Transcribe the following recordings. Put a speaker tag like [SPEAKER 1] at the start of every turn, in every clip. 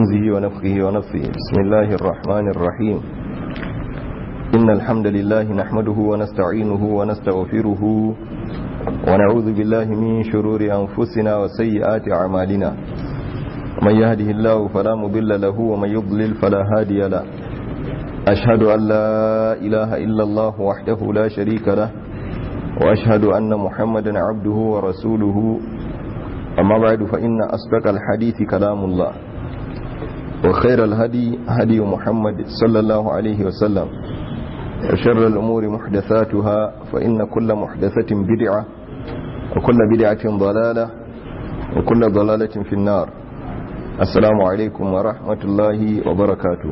[SPEAKER 1] همزه ونفخه ونفخه بسم الله الرحمن الرحيم إن الحمد لله نحمده ونستعينه ونستغفره ونعوذ بالله من شرور أنفسنا وسيئات أعمالنا من يهده الله فلا مضل له ومن يضلل فلا هادي له أشهد أن لا إله إلا الله وحده لا شريك له وأشهد أن محمدا عبده ورسوله أما بعد فإن أصدق الحديث كلام الله وخير الهدي هدي محمد صلى الله عليه وسلم وشر الأمور محدثاتها فإن كل محدثة بدعة وكل بدعة ضلالة وكل ضلالة في النار السلام عليكم ورحمة الله وبركاته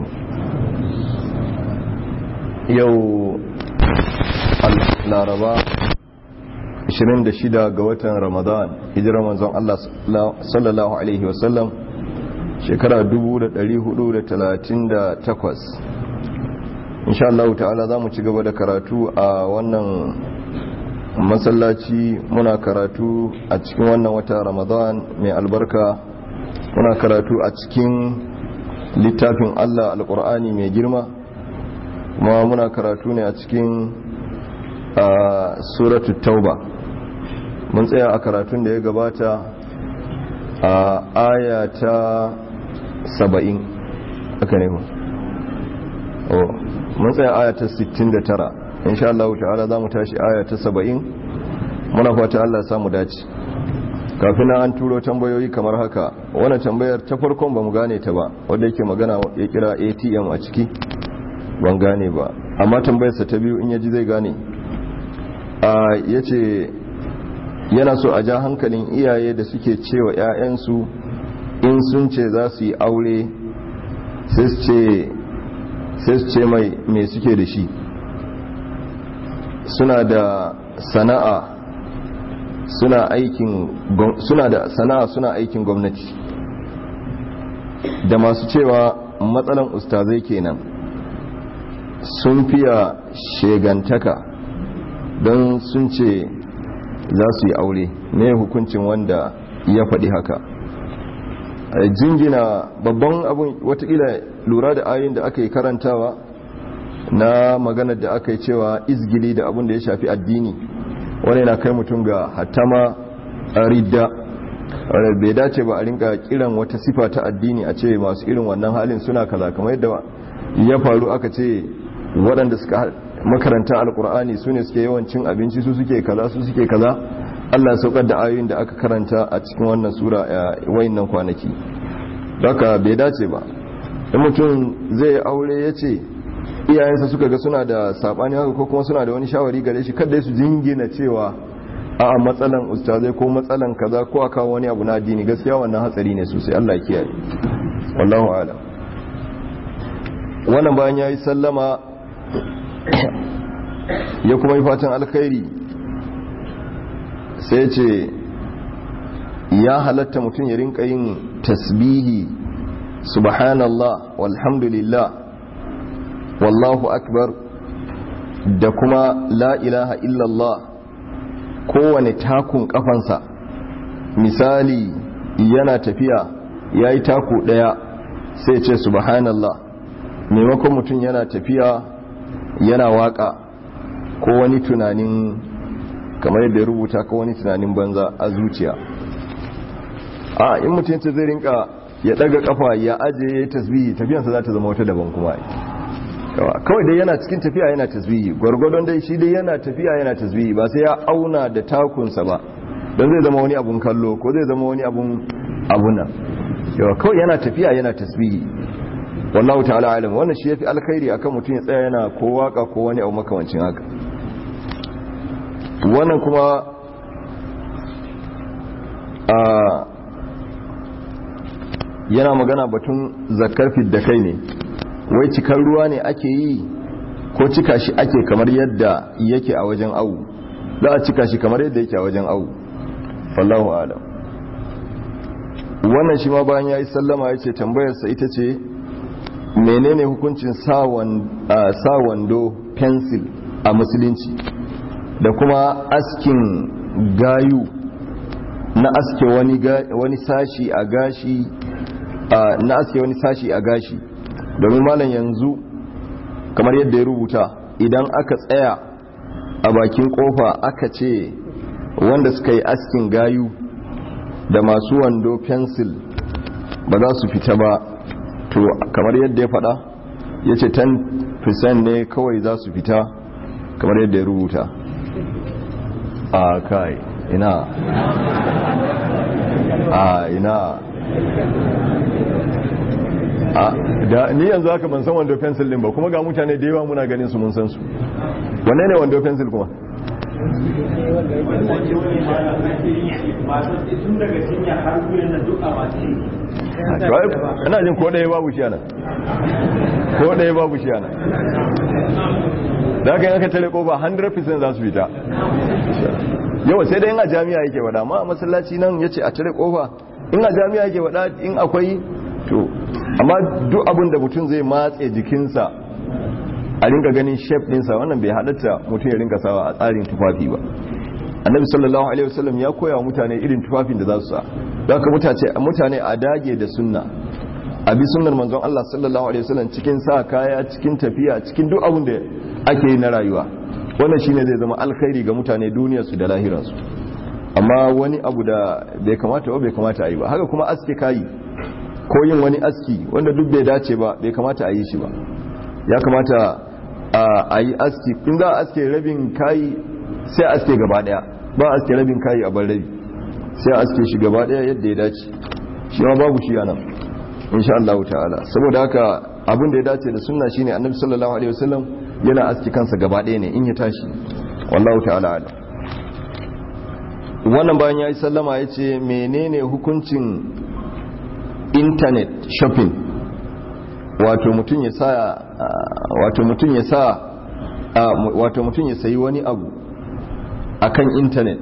[SPEAKER 1] يو الاربعاء 26 ga watan ramadan hijirar manzon Allah sallallahu alaihi wasallam shekara 1438 insha Allah ta'ala za mu ci gaba da karatu a wannan masallaci muna karatu a cikin wannan wata ramadan mai albarka muna karatu a cikin littafin Allah alkur'ani mai girma kuma muna karatu ne a cikin suratu tauba mun tsaya a karatun da ya gabata a aya ta saba'in aka nemo mun tsaya aya ta 69 insha Allah ta'ala za mu tashi aya ta 70 muna fata Allah ya samu dace kafin an turo tambayoyi kamar haka wannan tambayar ta farkon ba mu gane ta ba wanda yake magana ya kira ATM a ciki ban gane ba amma tambayarsa ta biyu in yaji zai gane a yace yana so a ja hankalin iyaye da suke cewa 'ya'yansu in sun ce za su yi aure sai su ce mai me suke da shi suna da sana'a suna aikin suna da sana'a suna aikin gwamnati da masu cewa matsalan ustazai kenan sun fiya shegantaka don sun ce za su yi aure ne hukuncin wanda ya faɗi haka jingina babban abun watakila lura da ayin da aka yi karantawa na maganar da aka yi cewa izgili da abun da ya shafi addini wani na kai mutum ga hatama ridda bai dace ba a rinka kiran wata sifa ta addini a ce masu irin wannan halin suna kaza kamar yadda ya faru aka ce waɗanda suka makaranta alkur'ani su ne suke yawan cin abinci su suke kaza su suke kaza Allah ya saukar da ayoyin da aka karanta a cikin wannan sura a wayannan kwanaki haka bai dace ba in mutum zai aure ya ce iyayensa suka ga suna da sabani haka ko kuma suna da wani shawari gare shi kada su jingina cewa a matsalan ustazai ko matsalan kaza ko a kawo wani abu na addini gaskiya wannan hatsari ne sosai Allah ya kiyaye wallahu a'lam wannan bayan yayi sallama ya kuma yi fatan alkhairi sai ce ya halatta mutum ya rinka yin tasbihi subhanallah walhamdulillah wallahu akbar da kuma la ilaha illallah kowane takun kafansa misali yana tafiya ya yi taku daya sai ce subhanallah maimakon mutum yana tafiya yana waka ko wani tunanin kamar yadda ya rubuta ko wani tunanin banza a zuciya a in mutum ce zai rinka ya daga kafa ya ajiye ya tasbihi tafiyansa za ta zama wata daban kuma kawai dai yana cikin tafiya yana tasbihi gwargwadon dai shi dai yana tafiya yana tasbihi ba sai ya auna da takunsa ba don zai zama wani abun kallo ko zai zama wani abun abuna yawa kawai yana tafiya yana tasbihi wallahu ta'ala alim wannan shi yafi alkhairi akan mutum ya tsaya yana ko waka ko wani abu makamancin haka wannan kuma a yana magana batun zakar da kai ne wai cikar ruwa ne ake yi ko cika shi ake kamar yadda yake a wajen awu za a cika shi kamar yadda yake a wajen awu wallahu alam wannan shi ma bayan ya yi sallama ya ce tambayarsa ita ce menene hukuncin sa wando pencil a musulunci da kuma askin gayu na aske wani, wani sashi a gashi na aske wani sashi a gashi domin malam yanzu kamar yadda ya rubuta idan aka tsaya a bakin kofa aka ce wanda suka yi askin gayu da masu wando pencil ba za su fita ba to kamar yadda ya faɗa ya ce 10% ne kawai za su fita kamar yadda ya rubuta a kai ina a ina da ni yanzu haka ban san wando pencil din ba kuma ga mutane da yawa muna ganin su mun san su wanne ne wando pencil kuma ina jin ko ɗaya babu shi ana ko ɗaya babu shi ana da aka yi aka tare ko ba 100% za su fita yawa sai dai in a jami'a yake wada amma a masallaci nan ya ce a tare kofa in a jami'a yake wada in akwai to amma duk abin da mutum zai matse jikinsa a rinka ganin shef ɗinsa wannan bai halatta mutum ya rinka sawa a tsarin tufafi ba annabi sallallahu alaihi wasallam ya koya wa mutane irin tufafin da za su sa don haka mutane a dage da sunna a bi sunnar manzon Allah sallallahu alaihi wasallam cikin sa kaya cikin tafiya cikin duk abin da ake yi na rayuwa wannan shine zai zama alkhairi ga mutane duniyarsu da lahirarsu amma wani abu da bai kamata ba bai kamata a yi ba haka kuma aske kayi ko yin wani aski wanda duk bai dace ba bai kamata a yi shi ba ya kamata a yi aski in za a aske rabin kayi sai a aske gaba daya ba a aske rabin kayi a bar rabi sai a aske shi gaba daya yadda ya dace shi ma babu shi anan insha Allah ta'ala saboda haka abin da ya dace da sunna shine annabi sallallahu alaihi wasallam yana aski kansa gaba daya ne in ya tashi wallahu ta'ala ala wannan bayan ya yi sallama ya ce menene hukuncin internet shopping wato mutum ya sa wato mutum ya sa wato mutum ya sayi wani abu akan internet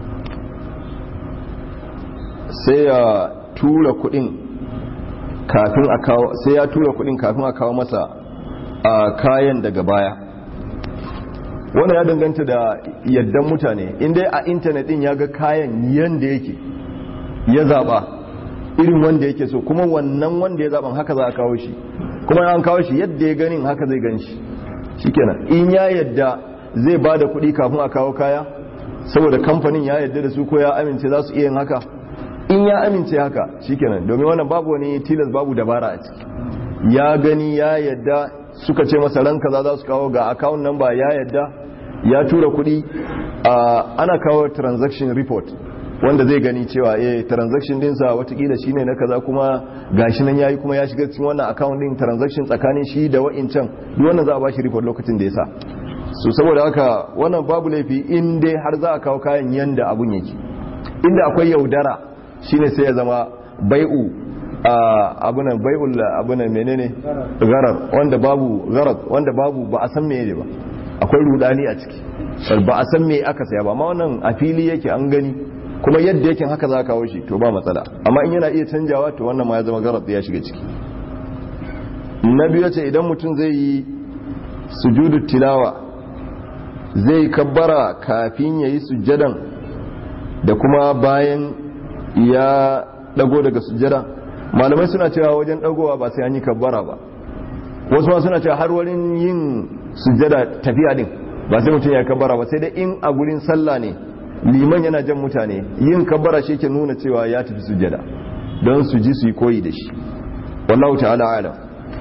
[SPEAKER 1] sai ya tura kudin kafin a kawo sai ya tura kudin kafin a kawo masa a kayan daga baya wannan ya danganta da yaddan mutane inda a intanet din ya ga kayan yanda yake ya zaba irin wanda yake so kuma wannan wanda ya zaban haka za a kawo shi kuma an kawo shi yadda ya ganin haka zai gan shi shikenan in ya yadda zai ba da kuɗi kafin a kawo kaya saboda kamfanin ya yadda da su ko ya amince za su iya yin haka in ya amince haka shikenan domin wannan babu wani tilas babu dabara a ciki ya gani ya yadda suka ce masa ran kaza za su kawo ga account number ya yadda ya tura kuɗi ana kawo transaction report wanda zai gani cewa eh transaction dinsa watakila shine na kaza kuma gashi nan yayi kuma ya shiga cikin wannan account din transaction tsakanin shi da wa'incan duk wannan za a bashi report lokacin da ya sa so saboda haka wannan babu laifi in dai har za a kawo kayan yanda abun yake inda akwai yaudara shine sai ya zama bai'u abunan bai'ul abunan menene garar wanda babu garar wanda babu ba a san me ne ba akwai rudani a ciki ba a san me aka saya ba amma wannan a fili yake an gani kuma yadda yake haka za kawo shi to ba matsala amma in yana iya canjawa to wannan ma ya zama garar ya shiga ciki na biyu ce idan mutum zai yi sujudu tilawa zai kabbara kafin ya yi sujjadan da kuma bayan ya dago daga sujjada malamai suna cewa wajen dagowa ba sai an yi kabbara ba wasu ma suna cewa har wurin yin sujjada tafiya din ba sai mutum ya kabbara ba sai dai in a gurin sallah ne liman yana jan mutane yin kabbara shi ke nuna cewa ya tafi sujjada don su ji su yi koyi da shi wallahu ta'ala alam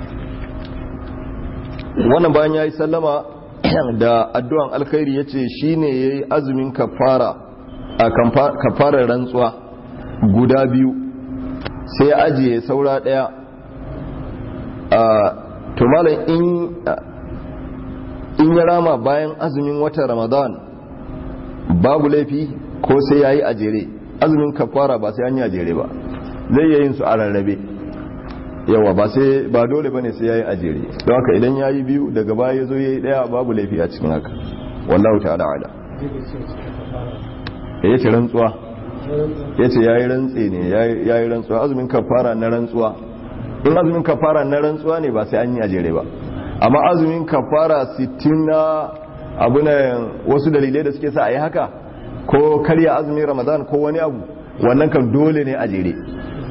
[SPEAKER 1] wannan bayan ya yi sallama da addu'an alkhairi ya ce shi ne ya yi azumin kafara a kafarar rantsuwa guda biyu sai ajiye saura daya a tumalin in ya rama bayan azumin watan ramadan babu laifi ko sai ya yi ajere azumin kafara ba sai an yi ajere ba zai yi yin su a rarrabe yawa ba sai ba dole bane sai ya yi ajere don haka idan ya yi biyu daga baya ya zo ya yi daya babu laifi a cikin haka wallahu ta'ala ala ya ce rantsuwa ya ce ya yi rantse ne ya yi rantsuwa azumin kafara na rantsuwa in azumin kafara na rantsuwa ne ba sai an yi ajere ba amma azumin kafara 60 na abu na wasu dalilai da suke sa a yi haka ko karya azumin ramadan ko wani abu wannan kan dole ne a jere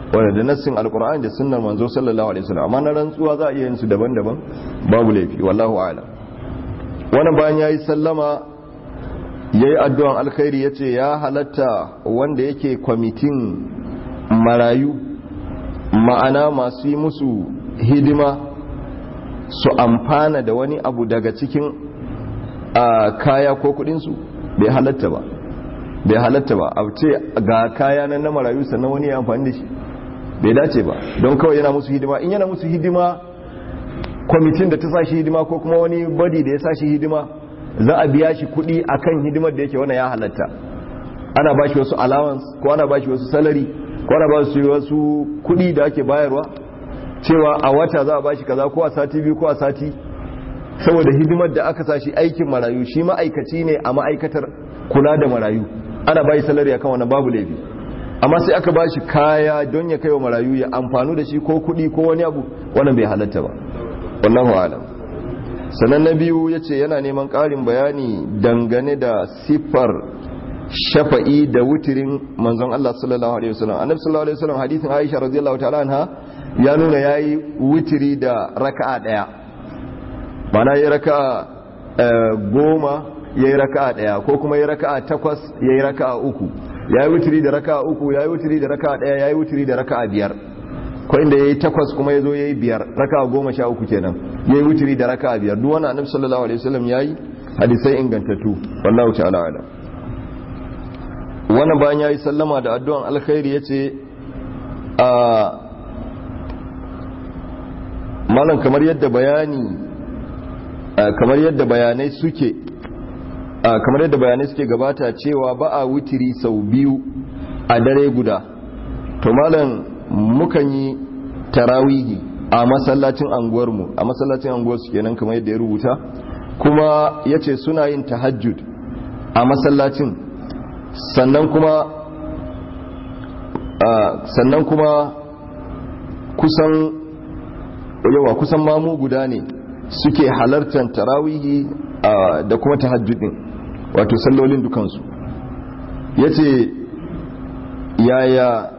[SPEAKER 1] wanda da nassin alkur'ani da sunnar manzo sallallahu alaihi wasallam amma na rantsuwa za a iya yin su daban-daban babu laifi wallahu a'lam wannan bayan yayi sallama yayi addu'an alkhairi yace ya halatta wanda yake kwamitin marayu ma'ana masu yi musu hidima su amfana da wani abu daga cikin kaya ko kudinsu bai halatta ba bai halatta ba a ce ga kaya nan na marayu sannan wani ya amfani da shi bai dace ba don kawai yana musu hidima in yana musu hidima kwamitin da ta sa shi hidima ko kuma wani body da ya sa shi hidima za a biya shi kudi akan hidimar da yake wannan ya halatta ana ba shi wasu allowance ko ana ba shi wasu salary ko ana ba shi wasu kudi da ake bayarwa cewa a wata za a ba shi kaza ko a sati biyu ko a sati saboda hidimar da aka sa shi aikin marayu shi ma'aikaci ne a ma'aikatar kula da marayu ana ba shi salary akan wannan babu laifi amma sai aka ba shi kaya don ya kai wa marayu ya amfanu da shi ko kudi ko wani abu wannan bai halatta ba wallahu alam sannan na biyu ya ce yana neman ƙarin bayani dangane da siffar shafa'i da wutirin manzon Allah sallallahu alaihi wasallam annabi sallallahu alaihi wasallam hadisin Aisha radiyallahu ta'ala anha ya nuna yayi wutiri da raka'a daya mana yayi raka'a goma yayi raka'a daya ko kuma yayi raka'a takwas yayi raka'a uku yayi wutiri da raka'a uku yayi wutiri da raka'a daya yayi wutiri da raka'a biyar ko inda yayi takwas kuma yazo yayi biyar raka'a goma sha uku kenan yayi wutiri da raka'a biyar duk wannan annabi sallallahu alaihi wasallam yayi hadisai ingantattu wallahu ta'ala alam wannan bayan yayi sallama da addu'an alkhairi yace a malam kamar yadda bayani kamar yadda bayanai suke kamar yadda bayanai suke gabata cewa ba a wutiri sau biyu a dare guda to malam mukan yi tarawihi a masallacin anguwarmu a masallacin anguwarsu kenan kamar yadda ya rubuta kuma ya ce suna yin tahajjud a masallacin sannan kuma sannan kuma kusan yawa kusan mamu guda ne suke halartar tarawihi da kuma tahajjudin wato sallolin dukansu ya ce yaya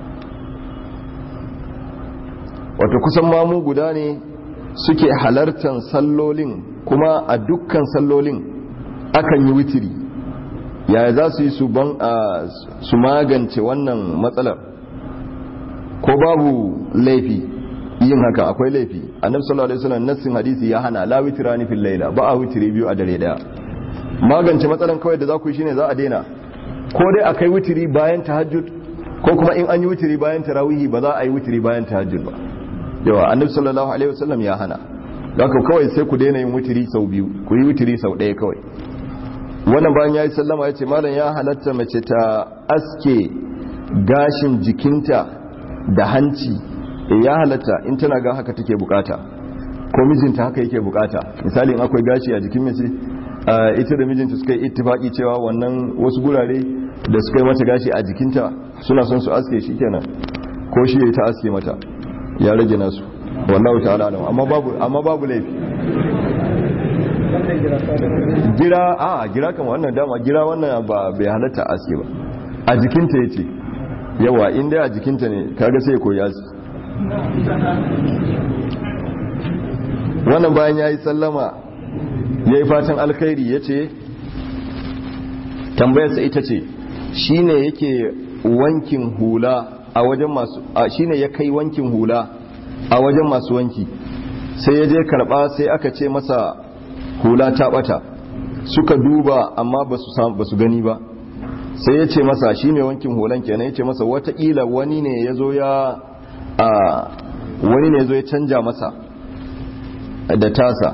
[SPEAKER 1] wato kusan mamu guda ne suke halartar sallolin kuma a dukkan sallolin akan yi witiri yaya za su yi su magance wannan matsalar ko babu laifi yin haka akwai laifi annabi sallallahu alaihi wasallam nassin hadisi ya hana la witrani fil layla ba a witiri biyu a dare daya magance matsalan kawai da za ku yi shine za a daina ko dai akai witiri bayan tahajjud ko kuma in an yi witiri bayan tarawihi ba za a yi witiri bayan tahajjud ba yawa annabi sallallahu alaihi wasallam ya hana haka kawai sai ku daina yin witiri sau biyu ku yi witiri sau ɗaya kawai wannan bayan ya yi sallama ya ce malam ya halatta mace ta aske gashin jikinta da hanci ya halatta in tana ga haka take bukata ko mijinta haka yake bukata misali in akwai gashi a jikin mace ita da mijinta suka yi ittifaki cewa wannan wasu gurare da suka yi mata gashi a jikinta suna son su aske shi kenan ko shi ya ta aske mata ya rage nasu wallahu ta'ala alam amma babu amma babu laifi gira a gira kama wannan dama gira wannan ba bai halatta aske ba a jikinta yace yawa inda a jikinta ne kaga sai koyi aski wannan bayan yayi sallama yayi fatan alkhairi yace tambayarsa ita ce shine yake wankin hula a wajen masu shine ya kai wankin hula a wajen masu wanki sai ya je karba sai aka ce masa hula ta bata suka duba amma ba su gani ba sai ya ce masa shi mai wankin hulan kenan ya ce masa watakila wani ne ya zo ya wani ne ya zo ya canja masa da tasa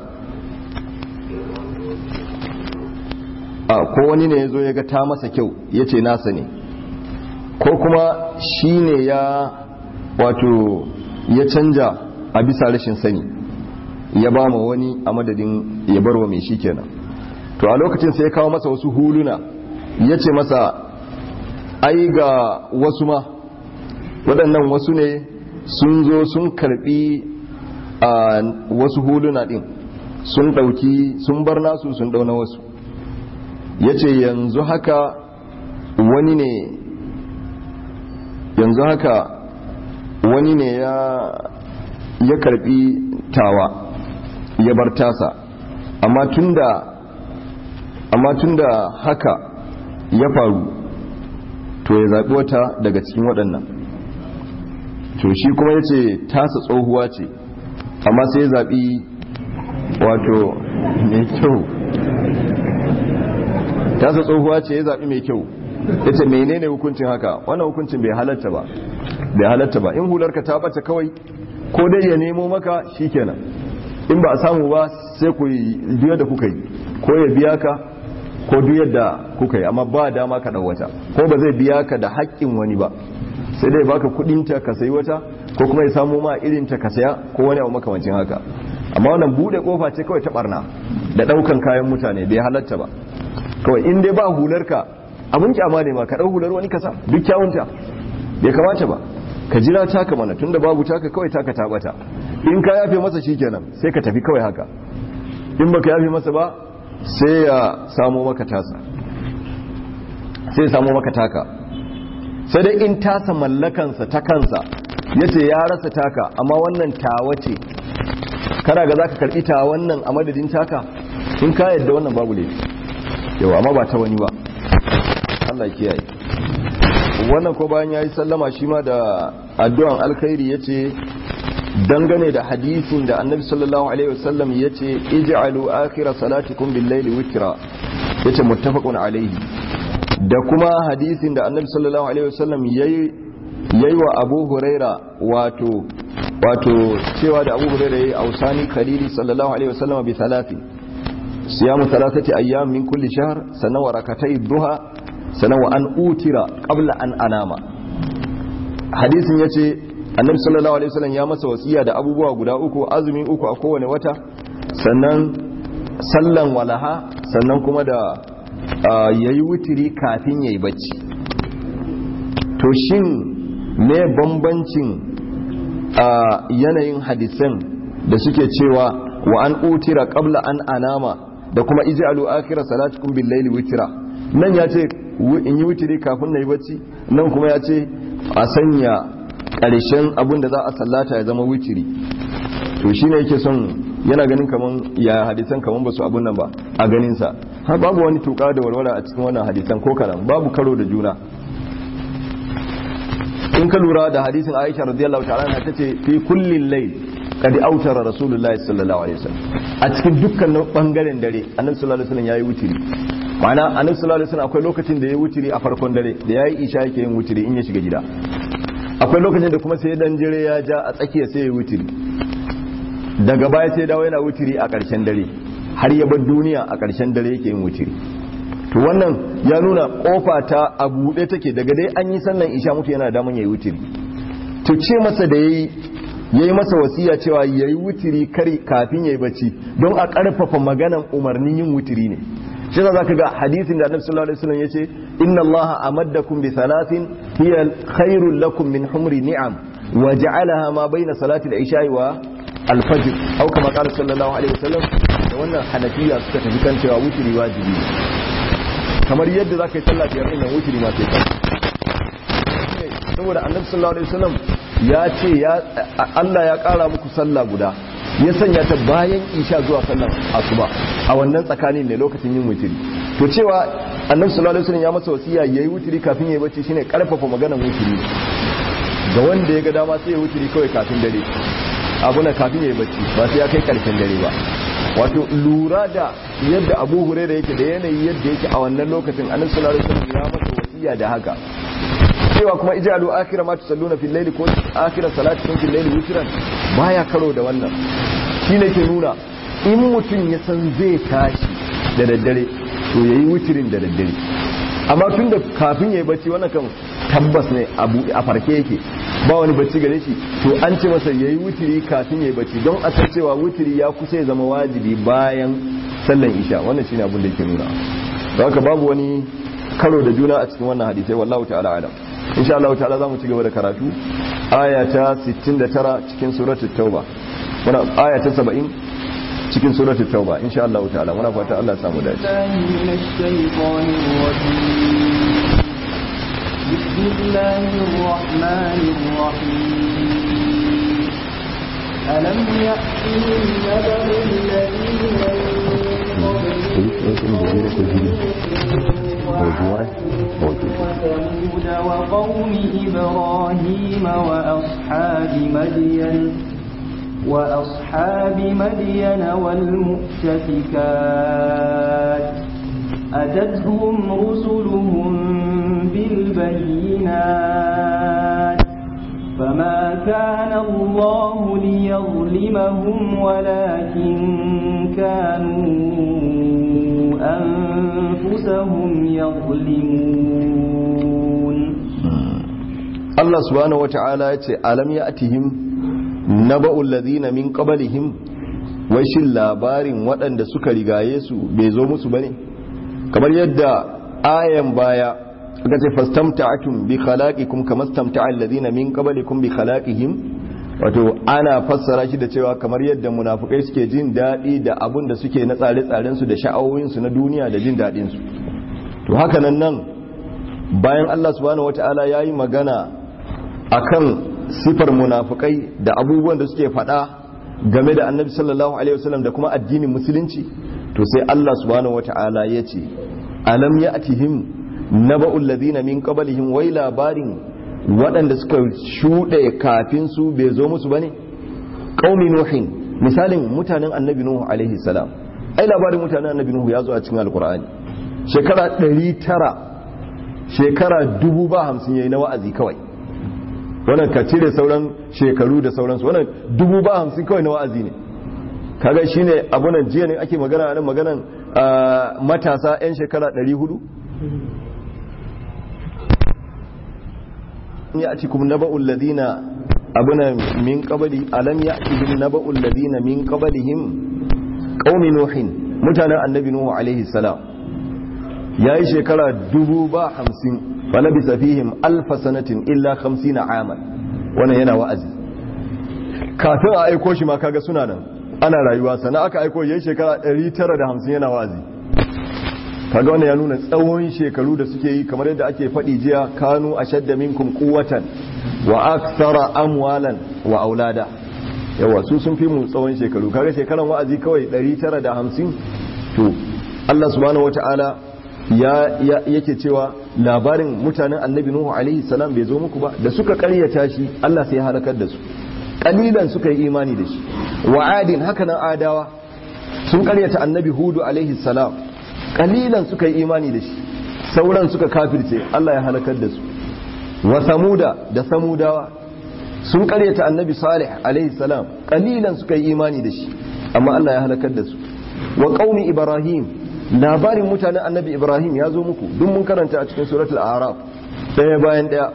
[SPEAKER 1] ko wani ne ya zo ya ga ta masa kyau ya ce nasa ne ko kuma shi ne ya wato ya canja a bisa rashin sani ya ba ma wani a madadin ya barwa mai shi kenan to a lokacin sai ya kawo masa wasu huluna ya ce masa ai ga wasu ma waɗannan wasu ne sun zo sun karɓi a wasu huluna ɗin sun ɗauki sun bar nasu sun ɗauna wasu ya ce yanzu haka wani ne yanzu haka wani ne ya ya karbi tawa ya bar tasa amma tunda amma tunda haka ya faru to ya zaɓi wata daga cikin waɗannan to shi kuma ya ce tasa tsohuwa ce amma sai ya zaɓi wato mai kyau tasa tsohuwa ce ya zaɓi mai kyau ya ce menene hukuncin haka wannan hukuncin bai halatta ba bai halatta ba in hularka ta ɓace kawai ko dai ya nemo maka shikenan in ba a samu ba sai ku yi duyar da kuka yi ko ya biya ka ko duyar da kuka yi amma ba dama ka ɗau wata ko ba zai biya ka da haƙƙin wani ba sai dai baka kudinta ka sayi wata ko kuma ya samu ma irinta ka saya ko wani abu makamancin haka amma wannan bude kofa ce kawai ta barna da daukan kayan mutane bai halatta ba kawai in dai ba hularka abun kyama ne ma ka dau hular wani kasa duk kyawunta bai kamata ba ka jira taka mana tunda babu taka kawai taka ta bata in ka yafe masa shikenan sai ka tafi kawai haka in baka yafe masa ba sai ya samo maka tasa sai ya samo maka taka sai dai in tasa mallakansa ta kansa ya ce ya rasa taka amma wannan tawa ce kana ga za ka karɓi ta wannan a madadin taka in ka yadda wannan babu laifi yau amma ba ta wani ba Allah kiyaye wannan ko bayan ya yi sallama shi ma da addu'an alkhairi ya ce dangane da hadisin da annabi sallallahu alaihi wasallam ya ce ij'alu akhira salatikum bil laili witra yace muttafaqun alaihi da kuma hadisin da annabi sallallahu alaihi wasallam yayi yayi wa Abu Huraira wato wato cewa da Abu Huraira yayi ausani khalili sallallahu alaihi wasallam bi thalathi siyamu thalathati ayyam min kulli shahr sana wa rakatai duha sana wa an utira qabla an anama hadisin yace annabi sallallahu alaihi wasallam ya masa wasiya da abubuwa guda uku azumi uku a kowane wata sannan sallan walaha sannan kuma da ya yi wutiri kafin ya yi bacci to shin ne bambancin yanayin hadisan da suke cewa wa an utira qabla an anama da kuma ij'alu akhira salatikum bil layli witira nan ya ce in yi wutiri kafin na yi bacci nan kuma ya ce a sanya ƙarshen abin da za a sallata ya zama wutiri to shine yake son yana ganin kaman ya hadisan kaman basu abun nan ba a ganin sa har babu wani tuka da walwala a cikin wannan hadisan ko karam babu karo da juna in ka lura da hadisin Aisha radiyallahu ta'ala na tace fi kullin layl kad autara rasulullahi sallallahu alaihi wasallam a cikin dukkan bangaren dare annabi sallallahu alaihi wasallam yayi wutiri ma'ana annabi sallallahu alaihi wasallam akwai lokacin da yayi wutiri a farkon dare da yayi isha yake yin wutiri in ya shiga gida akwai lokacin da kuma sai dan jire ya ja a tsakiya sai ya wutiri daga baya sai dawo yana wutiri a ƙarshen dare har ya bar duniya a ƙarshen dare yake yin wutiri to wannan ya nuna kofa ta a buɗe take daga dai an yi sallan isha mutu yana daman yayi wutiri to ce masa da yayi yayi masa wasiya cewa yayi wutiri kari kafin yayi bacci don a ƙarfafa maganan umarnin yin wutiri ne shi za ka ga hadisin da annabi sallallahu alaihi wasallam yace inna allaha amaddakum bi thalathin hiya khairul lakum min humri ni'am wa ja'alaha ma bayna salati al-isha wa al-fajr aw kama qala sallallahu alaihi wasallam da wannan hanafiya suka tafi kan cewa wutiri wajibi ne kamar yadda zaka yi sallah biyar nan wutiri ma sai kai saboda annabi sallallahu alaihi wasallam ya ce ya Allah ya kara muku sallah guda ya sanya ta bayan isha zuwa sallar asuba a wannan tsakanin ne lokacin yin wutiri to cewa annabi sallallahu alaihi wasallam ya masa wasiya yayi wutiri kafin yayi bacci shine karfafa maganar wutiri ga wanda ya ga dama sai ya wutiri kawai kafin dare abuna kafin yayi bacci ba sai ya kai karshen dare ba wato lura da yadda Abu Hurairah yake da yanayi yadda yake a wannan lokacin annabi sallallahu alaihi wasallam ya masa wasiya da haka cewa kuma ijalu akhira ma tusalluna fil layli ko akhira salatikum fil layli witran baya karo da wannan shine ke nuna in mutum ya san zai tashi da daddare to yayi witrin da daddare amma tun da kafin yayi bacci wannan kan tabbas ne a farke yake ba wani bacci gare shi to an ce masa yayi witri kafin yayi bacci don a san cewa witri ya kusa ya zama wajibi bayan sallan isha wannan shine abin da yake nuna don haka babu wani karo da juna a cikin wannan hadisai wallahu ta'ala alam insha Allah ta'ala zamu ci gaba da karatu aya ta 69 cikin suratul tauba muna aya ta 70 cikin suratul tauba insha Allah ta'ala muna fata Allah ya samu dace
[SPEAKER 2] بسم الله الرحمن الرحيم ألم يأتهم نبأ الذين وثمود وقوم إبراهيم وأصحاب مدين وأصحاب مدين والمؤتفكات أتتهم رسلهم بالبينات فما كان الله ليظلمهم ولكن كانوا أنفسهم يظلمون
[SPEAKER 1] Allah subhanahu wata'ala ya ce alam ya atihim naba'ul ladina min qablihim wai shin labarin waɗanda suka rigaye su bai zo musu bane kamar yadda ayan baya aka ce fastamta'atum bi khalaqikum kama stamta'a alladhina min qablikum bi khalaqihim wato ana fassara shi da cewa kamar yadda munafukai suke jin daɗi da abun da suke na tsare-tsaren su da sha'awoyin su na duniya da jin daɗin su to haka nan nan bayan Allah subhanahu wata'ala yayi magana akan sifar munafukai da abubuwan da suke faɗa game da annabi sallallahu alaihi wasallam da kuma addinin musulunci to sai Allah subhanahu wata'ala ya ce alam ya'tihim naba'ul ladina min qablihim wai labarin waɗanda suka shuɗe kafin su bai zo musu bane qaumi nuhin misalin mutanen annabi nuhu alaihi salam ai labarin mutanen annabi nuhu ya zo a cikin alqur'ani shekara 900 shekara 50 yayi na wa'azi kawai wannan ka cire sauran shekaru da sauransu wannan dubu ba hamsin kawai na wa'azi ne kaga shine abunan jiya ne ake magana a nan maganan matasa 'yan shekara 400 ya ati kuma naba'ul ladina abunan min qabli alam ya'tihim naba'ul ladina min qablihim qaumi nuhin mutanen annabi nuhu alaihi salam yayi shekara dubu ba hamsin falabisa fihim alfa sanatin illa 50 aman wannan yana wa'azi kafin a aiko shi ma kaga suna nan ana rayuwa sana aka aiko yayin shekara 950 yana wa'azi kaga wannan ya nuna tsawon shekaru da suke yi kamar yadda ake faɗi jiya kanu ashadda minkum quwwatan wa akthara amwalan wa aulada yawa su sun fi mu tsawon shekaru kaga shekaran wa'azi kawai 950 to Allah subhanahu wataala ya yake cewa labarin mutanen annabi nuhu alaihi salam bai zo muku ba da suka karyata shi Allah sai ya halakar da su kalilan suka yi imani da shi wa adin haka nan adawa sun karyata annabi hudu alaihi salam kalilan suka yi imani da shi sauran suka kafirce Allah ya halakar da su wa samuda da samudawa sun karyata annabi salih alaihi salam kalilan suka yi imani da shi amma Allah ya halakar da su wa qaumi ibrahim labarin mutanen annabi ibrahim ya zo muku duk mun karanta a cikin suratul araf daya bayan daya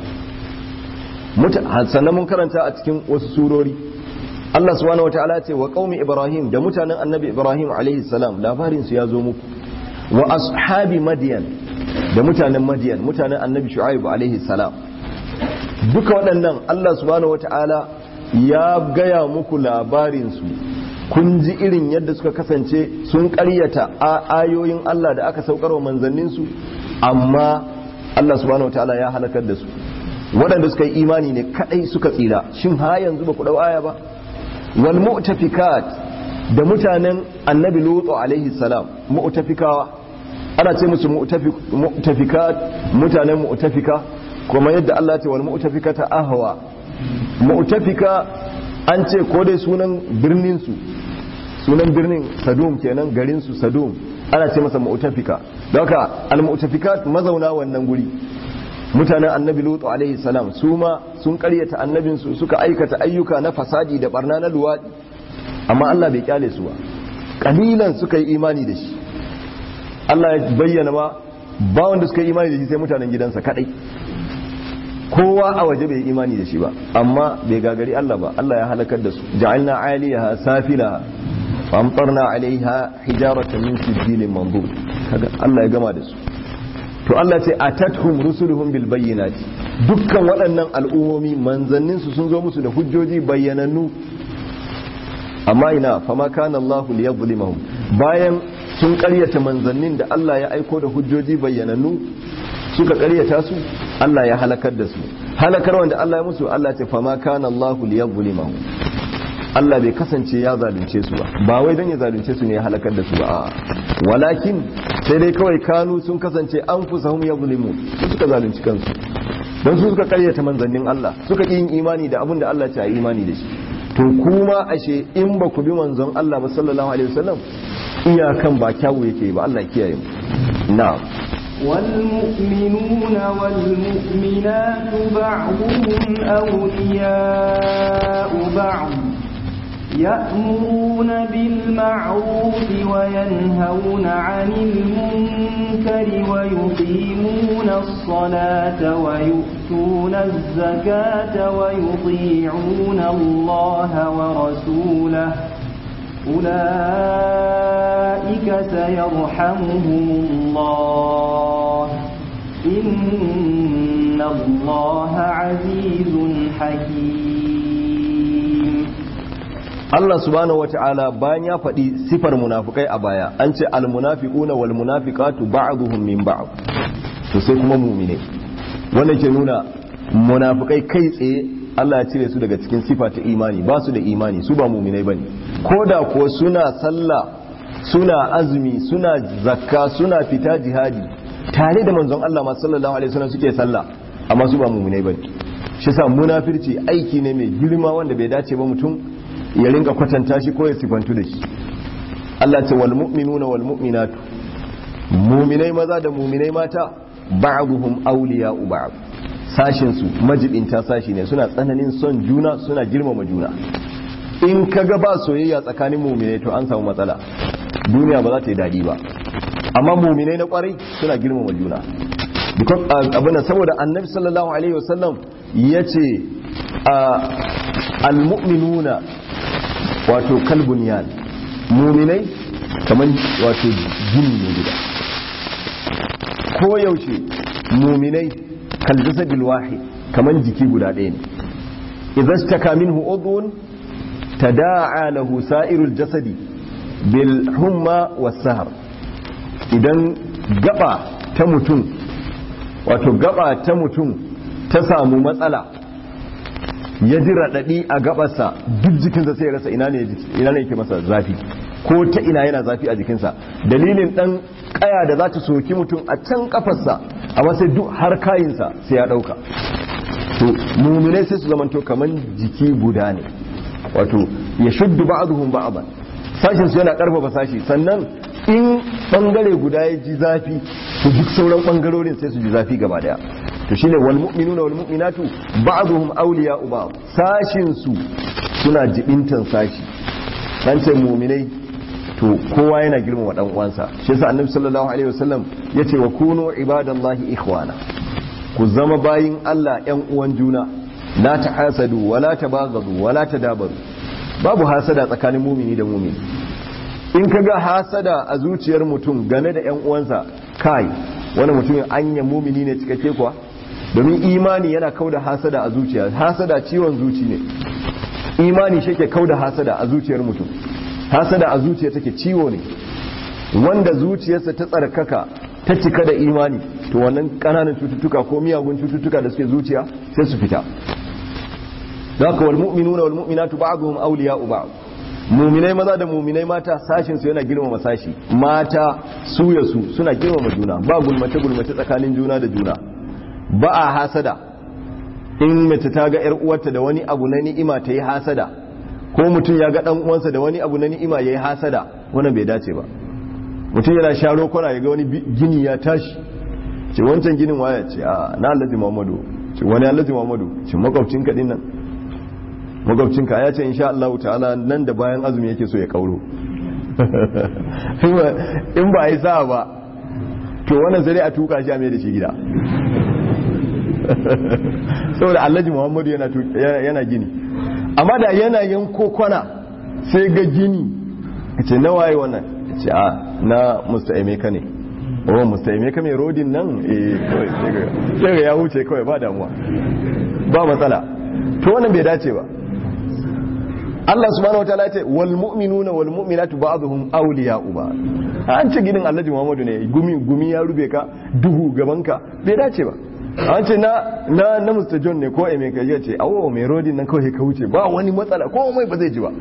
[SPEAKER 1] sannan mun karanta a cikin wasu surori Allah subhanahu wataala ce wa qaumi ibrahim da mutanen annabi ibrahim alaihi salam labarin su ya zo muku wa ashabi madyan da mutanen madyan mutanen annabi shu'aib alaihi salam duka waɗannan Allah subhanahu wataala ya gaya muku labarin su kun ji irin yadda suka kasance sun karyata ayoyin Allah da aka saukar wa manzanninsu amma Allah subhanahu wa ta'ala ya halakar da su waɗanda suka yi imani ne kadai suka tsira shin ha yanzu ba ku dau aya ba wal mu'tafikat da mutanen annabi lutu alaihi salam mu'tafikawa ana ce musu mu'tafikat mutanen mu'tafika kuma yadda Allah ya ce wal mu'tafikata ahwa mu'tafika an ce ko dai sunan birnin su sunan birnin sadum kenan garin su sadum ana ce masa mu'tafika don haka al-mu'tafikat mazauna wannan guri mutanen annabi lutu alaihi salam su ma sun karyata annabin su suka aikata ayyuka na fasadi da barna na luwadi amma Allah bai kyale su ba kalilan suka yi imani da shi Allah ya bayyana ma ba wanda suka yi imani da shi sai mutanen gidansa kadai kowa a waje bai imani da shi ba amma bai gagari Allah ba Allah ya halakar da su ja'alna 'aliyaha safilaha wa amtarna 'alayha hijaratan min sijilin mandud kaga Allah ya gama da su to Allah ce atathum rusuluhum bil bayyinati dukkan waɗannan al'ummomi manzannin su sun zo musu da hujjoji bayyanannu amma ina fama kana Allah liyadhlimahum bayan sun ƙaryata manzannin da Allah ya aiko da hujjoji bayyanannu suka ƙaryata su Allah ya halakar da su halakar wanda Allah ya musu Allah ce fama kana Allahu liyadhlimahu Allah bai kasance ya zalunce su ba ba wai dan ya zalunce su ne ya halakar da su ba a'a walakin sai dai kawai kanu sun kasance an fusahum yadhlimu su suka zalunci kansu don su suka karyata manzannin Allah suka yin imani da abin da Allah ya yi imani da shi to kuma ashe in ba ku bi manzon Allah ba sallallahu alaihi wasallam iyakan ba kyawu yake ba Allah kiyaye mu na'am
[SPEAKER 2] والمؤمنون والمؤمنات بعضهم أولياء بعض يأمرون بالمعروف وينهون عن المنكر ويقيمون الصلاة ويؤتون الزكاة ويطيعون الله ورسوله أولئك سيرحمهم الله إن الله عزيز حكيم
[SPEAKER 1] Allah subhanahu wata'ala bayan ya faɗi sifar munafukai a baya an ce almunafiquna wal munafiqatu ba'dhum min ba'd to sai kuma mu'mine wannan ke nuna munafukai kai tsaye Allah ya cire su daga cikin sifa ta imani ba su da imani su ba mu'minai bane koda ko suna sallah suna azumi suna zakka suna fita jihadi tare da manzon Allah ma sallallahu alaihi wasallam suke sallah amma su ba mu'minai bane shi sa munafirci aiki ne mai girma wanda bai dace ba mutum ya rinka kwatanta shi ko ya sifantu da shi Allah ce wal mu'minuna wal mu'minatu mu'minai maza da mu'minai mata ba'dhum awliya'u ba'd sashin su majibinta sashi ne suna tsananin son juna suna girmama juna in kaga ba soyayya tsakanin mu'minai to an samu matsala duniya ba za ta yi dadi ba amma mu'minai na kwarai suna girmama juna because abin saboda annabi sallallahu alaihi wasallam yace al-mu'minuna wato kalbunyan muminai kamar wato gini ne gida ko yaushe muminai kaljasadil wahid kamar jiki guda ɗaya ne idan staka minhu udhun tada'a lahu sa'irul jasadi bil humma was sahar idan gaba ta mutum wato gaba ta mutum ta samu matsala ya ji raɗaɗi a gabarsa duk jikinsa sai ya rasa ina ne yake masa zafi ko ta ina yana zafi a jikinsa dalilin ɗan ƙaya da za ta soki mutum a can kafarsa amma sai duk har kayinsa sai ya ɗauka to muminai sai su zamanto kamar jiki guda ne wato ya shuddu ba'aduhum ba'aban sashin su yana karfafa sashi sannan in bangare guda ya ji zafi to duk sauran bangarorin sai su ji zafi gaba daya to shine wal mu'minuna wal mu'minatu ba'dhum awliya'u ba'd sashin su suna jibintan sashi dan ce mu'minai to kowa yana girmama dan uwansa shi yasa annabi sallallahu alaihi wasallam yace wa kunu ibadallahi ikhwana ku zama bayin Allah yan uwan juna la tahasadu wa la tabaghadu wa la tadabaru babu hasada tsakanin mumini da mumini in kaga hasada a zuciyar mutum game da yan uwansa kai wani mutumin anya mumini ne cikakke kuwa domin imani yana kauda hasada a zuciya hasada ciwon zuci ne imani shi ke kauda hasada a zuciyar mutum hasada a zuciya take ciwo ne wanda zuciyarsa ta tsarkaka ta cika da imani to wannan kananan cututtuka ko miyagun cututtuka da suke zuciya sai su fita haka wal mu'minuna wal mu'minatu ba'dhum awliya'u ba'd muminai maza da muminai mata sashin su yana girmama sashi mata su ya su suna girmama juna ba gulmace gulmace tsakanin juna da juna ba a hasada in mace ta ga yar uwarta da wani abu na ni'ima ta yi hasada ko mutum ya ga dan uwansa da wani abu na ni'ima ya yi hasada wannan bai dace ba mutum yana sharo kwana ya ga wani gini ya tashi ce wancan ginin waya ce a na alhaji muhammadu ce wani alhaji muhammadu ce makwabcin ka nan makwabcinka ya ce insha Allah ta'ala nan da bayan azumi yake so ya kauro in ba a yi sa ba to wannan sai a tuka shi a mai da shi gida saboda alhaji muhammadu yana gini amma da yana yanko kwana sai ga gini ce na waye wannan ce a na musta emeka ne o musta emeka mai rodin nan eh kawai sai ya wuce kawai ba damuwa ba matsala to wannan bai dace ba Allah subhanahu wataala ya ce wal mu'minuna wal mu'minatu ba'dhum awliya'u ba an ce ginin Alhaji Muhammadu ne gumi gumi ya rube ka duhu gaban ka bai dace ba an ce na na na Mr. John ne ko Emeka ya ce awo mai rodin nan kawai ka wuce ba wani matsala ko mai ba zai ji ba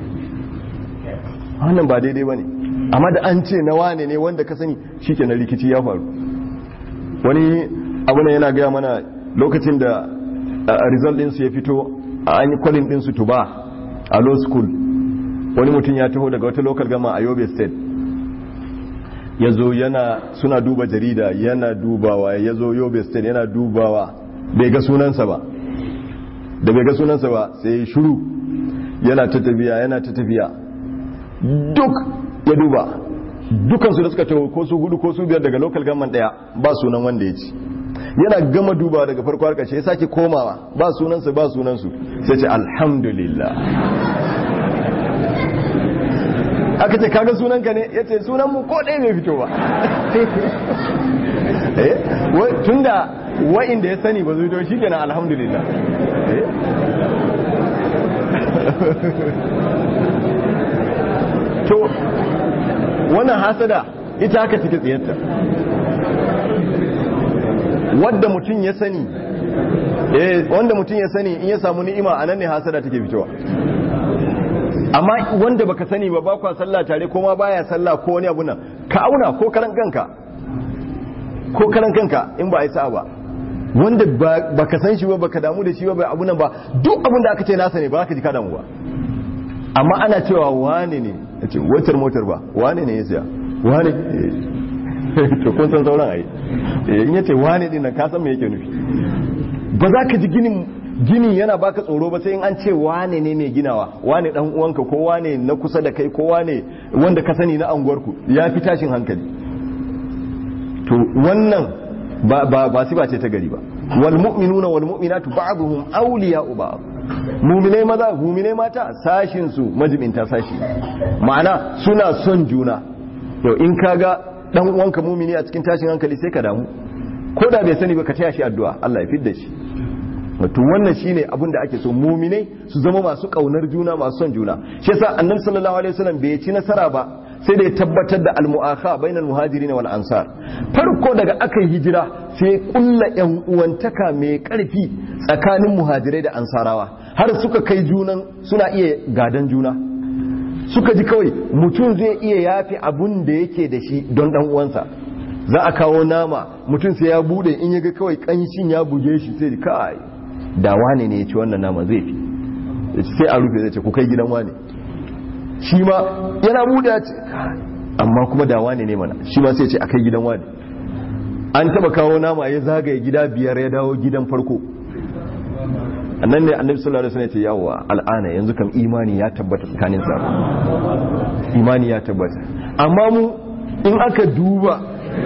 [SPEAKER 1] wannan ba daidai bane amma da an ce na wane ne wanda ka sani shikenan rikici ya faru wani abu ne yana gaya mana lokacin da result din su ya fito an yi kwalin din su tuba a law school wani mutum ya taho daga wata local gama a Yobe state ya zo yana suna duba jarida yana dubawa ya zo yobe state yana dubawa bai ga sunansa ba da bai ga sunansa ba sai shuru yana ta tafiya yana ta tafiya duk ya duba dukansu da suka taho ko su hudu ko su biyar daga local government daya ba sunan wanda ya ci yana gama dubawa daga farko har ƙarshe ya sake komawa ba sunansa ba sunansu sai ce alhamdulillah aka ce kaga sunanka ne ya ce sunan mu ko ɗaya bai fito ba tun da wa'inda ya sani ba zai to shi kenan alhamdulillah to wannan hasada ita haka cike tsayarta wadda mutum ya sani wanda mutum ya sani in ya samu ni'ima a nan ne hasada take fitowa amma wanda baka sani ba ba kwa sallah tare ko ma baya sallah ko wani abu nan ka auna ko karan kanka ko karan kanka in ba a yi sa'a ba wanda baka san shi ba baka damu da shi ba bai abu nan ba duk abin da aka ce nasa ne ba ka ji ka damu ba amma ana cewa wane ne ce wacar motar ba wane ne ya siya wane to kun san sauran ai in yace wane din nan ka san me yake nufi ba za ka ji ginin gini yana baka tsoro ba sai in an ce wane ne mai ginawa wane dan uwanka ko wane na kusa da kai ko wane wanda ka sani na anguwarku ya fi tashin hankali to wannan ba ba ba sifa ce ta gari ba wal mu'minuna wal mu'minatu ba'dhum awliya'u ba'd mu'minai maza mu'minai mata sashin su majibinta sashi ma'ana suna son juna to in kaga dan uwanka mu'mini a cikin tashin hankali sai ka damu ko da bai sani ba ka taya shi addu'a Allah ya fidda shi wato wannan shine abin da ake so muminai su zama masu kaunar juna masu son juna shi yasa annabi sallallahu alaihi wasallam bai ci nasara ba sai da ya tabbatar da al-mu'akha bainal muhajirin wal ansar farko daga aka hijira sai kulla yan uwantaka mai karfi tsakanin muhajirai da ansarawa har suka kai junan suna iya gadan juna suka ji kawai mutum zai iya yafi abun da yake da shi don dan uwansa za a kawo nama mutum sai ya bude in ya ga kawai kanshin ya buge shi sai kai da wane ne ya ci wannan nama zai fi sai a rufe zai ce ku kai gidan wane shi ma yana buɗe ce amma kuma da wane ne mana shi ma sai ce a kai gidan wane an taba kawo nama ya zagaye gida biyar ya dawo gidan farko annan ne annabi sallallahu alaihi wasallam ya ce yawa al'ana yanzu kam imani ya tabbata tsakanin sa imani ya tabbata amma mu in aka duba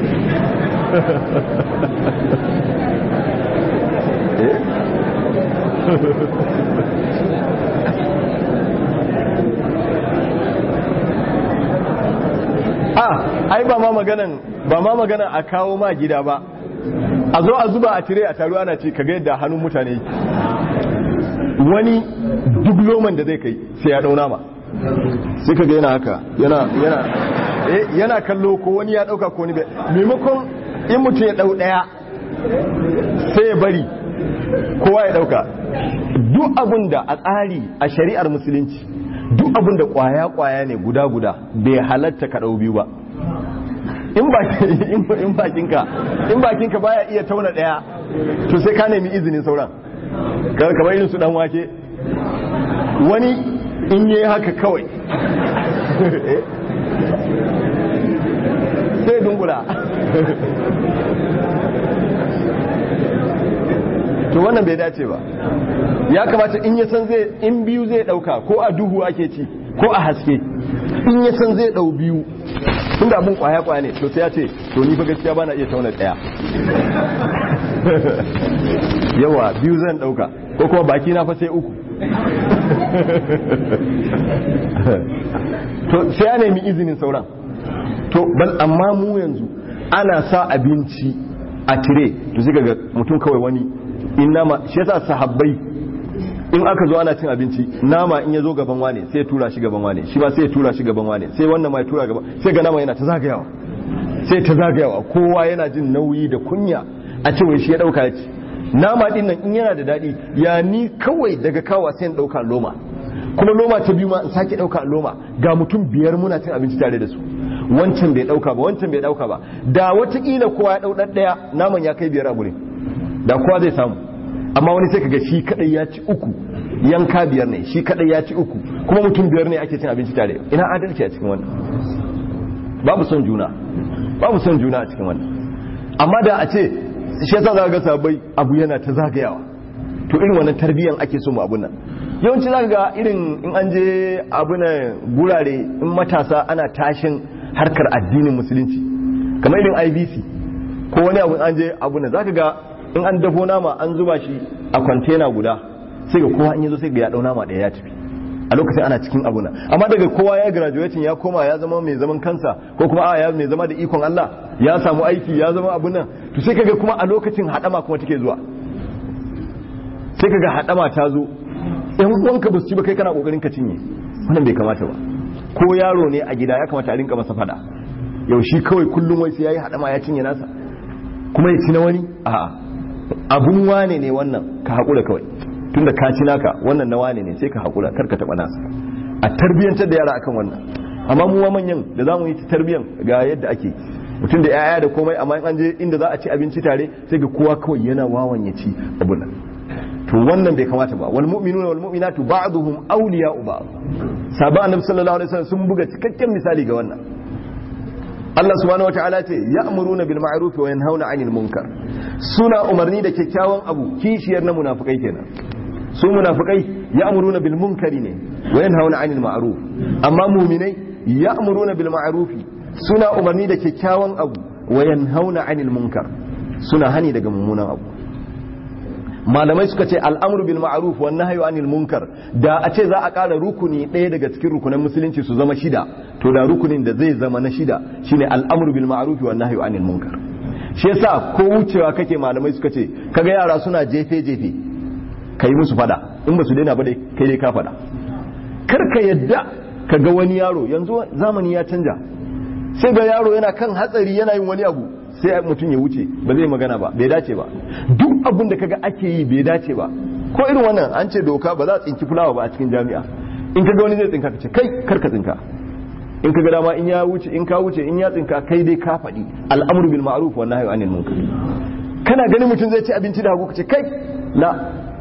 [SPEAKER 1] a ai ba ma maganan ba ma maganan a kawo ma gida ba a zo a zuba a tire a taru ana ce kaga yadda hannun mutane wani duk loman da zai kai sai ya dauna ma sai kaga yana haka yana yana eh yana kallo ko wani ya dauka ko wani bai maimakon in mutum ya dau daya sai ya bari kowa ya dauka duk abin da a tsari a shari'ar musulunci duk abin da kwaya-kwaya ne guda-guda bai halatta ka ɗau biyu ba in bakinka in bakinka baya iya tauna ɗaya to sai ka nemi izinin sauran kamar irin su ɗan wake wani in yi haka kawai sai dungula to wannan bai dace ba ya kamata in ya san zai in biyu zai dauka ko a duhu ake ci ko a haske in ya san zai dau biyu tun da abin kwaya kwaya ne to sai ya ce to ni fa gaskiya bana iya tauna daya yawa biyu zan dauka ko kuma baki na fa sai uku to sai ya nemi izinin sauran to bal amma mu yanzu ana sa abinci a tire to sai ga mutum kawai wani in nama shi yasa sahabbai in aka zo ana cin abinci nama in ya zo gaban wane sai ya tura shi gaban wane shi ma sai ya tura shi gaban wane sai wannan ma ya tura gaban sai ga nama yana ta zagayawa sai ta zagayawa kowa yana jin nauyi da kunya a ce wai shi ya dauka ya ci nama din nan in yana da daɗi ya ni kawai daga kawa sai in dauka loma kuma loma ta biyu ma in sake dauka loma ga mutum biyar muna cin abinci tare da su wancan bai dauka ba wancan bai dauka ba da watakila kowa ya dau daya naman ya kai biyar a gurin da kowa zai samu amma wani sai kaga shi kadai ya ci uku yanka biyar ne shi kadai ya ci uku kuma mutum biyar ne ake cin abinci tare ina adalci a cikin wannan babu son juna babu son juna a cikin wannan amma da a ce shi yasa za ga sabai abu yana ta zagayawa to irin wannan tarbiyan ake so mu abun nan yawanci za ga irin in an je abunan gurare in matasa ana tashin harkar addinin musulunci kamar irin ibc ko wani abu an je abunan za ka ga in an dafo nama an zuba shi a kwantena guda sai ga kowa in yi zo sai ga ya dau nama ɗaya ya tafi a lokacin ana cikin abuna amma daga kowa ya graduating ya koma ya zama mai zaman kansa ko kuma a ya mai zama da ikon Allah ya samu aiki ya zama abun nan to sai kaga kuma a lokacin hadama kuma take zuwa sai kaga hadama ta zo yan uwanka ba su ci ba kai kana kokarin ka cinye wannan bai kamata ba ko yaro ne a gida ya kamata a rinka masa fada yau shi kawai kullum wai sai yayi hadama ya cinye nasa kuma ya ci na wani a'a abun wane ne wannan ka hakura kawai tunda ka ci naka wannan na wane ne sai ka hakura kar ka taba nasa a tarbiyyantar da yara akan wannan amma mu manyan da zamu yi tarbiyyan ga yadda ake mutum da yaya da komai amma in an je inda za a ci abinci tare sai ga kowa kawai yana wawan ya ci abun nan to wannan bai kamata ba wal mu'minuna wal mu'minatu ba'duhum awliya'u ba'd sahaba annabi sallallahu alaihi wasallam sun buga cikakken misali ga wannan Allah subhanahu wataala ce ya'muruna bil ma'ruf wa yanhauna 'anil munkar suna umarni da kyakkyawan abu kishiyar na munafikai kenan su munafikai ya'muruna bil munkari ne wa yanhauna 'anil ma'ruf amma mu'minai ya'muruna bil ma'ruf suna umarni da kyakkyawan abu wa yanhauna 'anil munkar suna hani daga mummunan abu malamai suka ce al'amru bil ma'ruf wan nahyu anil munkar da a ce za a ƙara rukuni ɗaya daga cikin rukunan musulunci su zama shida to da rukunin da zai zama na shida shine al'amru bil ma'ruf wan nahyu anil munkar shi yasa ko wucewa kake malamai suka ce kaga yara suna jefe jefe kai musu fada in ba su daina ba dai kai dai ka fada kar ka yadda kaga wani yaro yanzu zamani ya canja sai ga yaro yana kan hatsari yana yin wani abu sai mutum ya wuce ba zai magana ba bai dace ba duk abin da kaga ake yi bai dace ba ko irin wannan an ce doka ba za a tsinki fulawa ba a cikin jami'a in kaga wani zai tsinka ka ce kai kar ka tsinka in kaga dama in ya wuce in ka wuce in ya tsinka kai dai ka faɗi al'amru bil ma'ruf wa nahyi anil munkar kana ganin mutum zai ci abinci da hagu ka ce kai la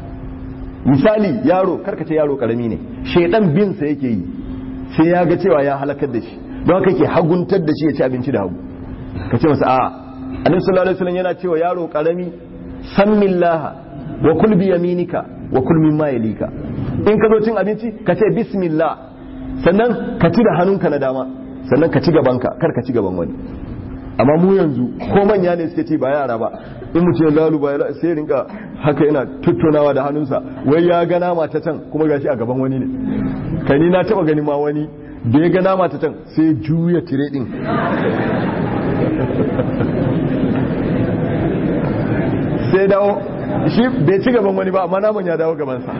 [SPEAKER 1] misali yaro kar ka ce yaro karami ne shedan bin sa yake yi sai ya ga cewa ya halakar da shi don haka yake haguntar da shi ya ci abinci da hagu ka ce masa a'a annabi sallallahu alaihi wasallam yana cewa yaro karami sammillaha wa kul bi yaminika wa kul mimma yalika in ka zo cin abinci ka ce bismillah sannan ka ci da hannunka na dama sannan ka ci gabanka kar ka ci gaban wani amma mu yanzu ko manya ne suke ci ba yara ba in mutum ya lalu ba sai rinka haka yana tuttunawa da hannunsa wai ya ga nama ta can kuma gashi a gaban wani ne kai ni na taba gani ma wani da ya ga nama ta can sai juya tire din sai dawo shi bai ci gaban wani ba amma naman ya dawo gabansa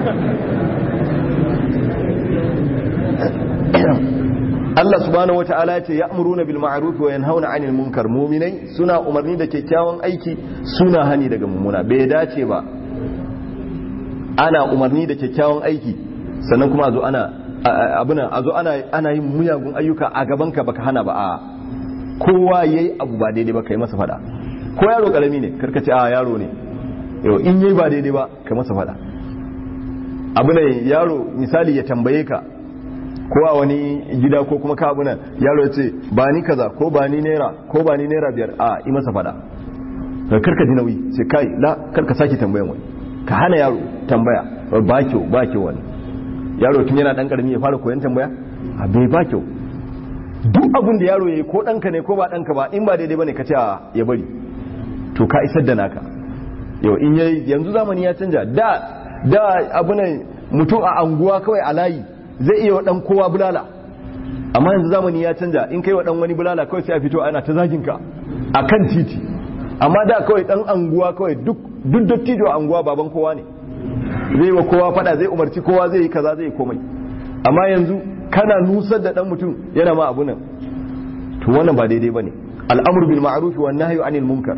[SPEAKER 1] Allah subhanahu wata'ala ce ya'muruna bil ma'ruf wa yanhauna 'anil munkar mu'minai suna umarni da kyakkyawan aiki suna hani daga mummuna bai dace ba ana umarni da kyakkyawan aiki sannan kuma azo ana abuna azo ana ana yin muyagun ayyuka a gaban ka baka hana ba a kowa yayi abu ba daidai ba kai masa fada ko yaro karami ne karka ce a yaro ne yau in yayi ba daidai ba kai masa fada abu ne yaro misali ya tambaye ka ko a wani gida ko kuma ka abunan yaro ya ce ba ni kaza ko ba ni naira ko ba ni naira biyar a yi masa fada ka karka ji nauyi sai kai la karka sake tambayan wani ka hana yaro tambaya ba kyau ba kyau wani yaro tun yana dan karami ya fara koyon tambaya a bai ba kyau duk abin da yaro ya yi ko ɗanka ne ko ba ɗanka ba in ba daidai ba ne ka ce ya bari to ka isar da naka yau in yayi yanzu zamani ya canja da da abu ne mutum a anguwa kawai a layi zai iya waɗan kowa bulala amma yanzu zamani ya canja in kai waɗan wani bulala kawai sai a fito ana ta zagin ka a kan titi amma da kawai ɗan anguwa kawai duk duk dattijo a anguwa baban kowa ne zai wa kowa fada zai umarci kowa zai yi kaza zai yi komai amma yanzu kana nusar da ɗan mutum yana ma abu nan to wannan ba daidai bane al'amru bil ma'ruf wan nahyu anil munkar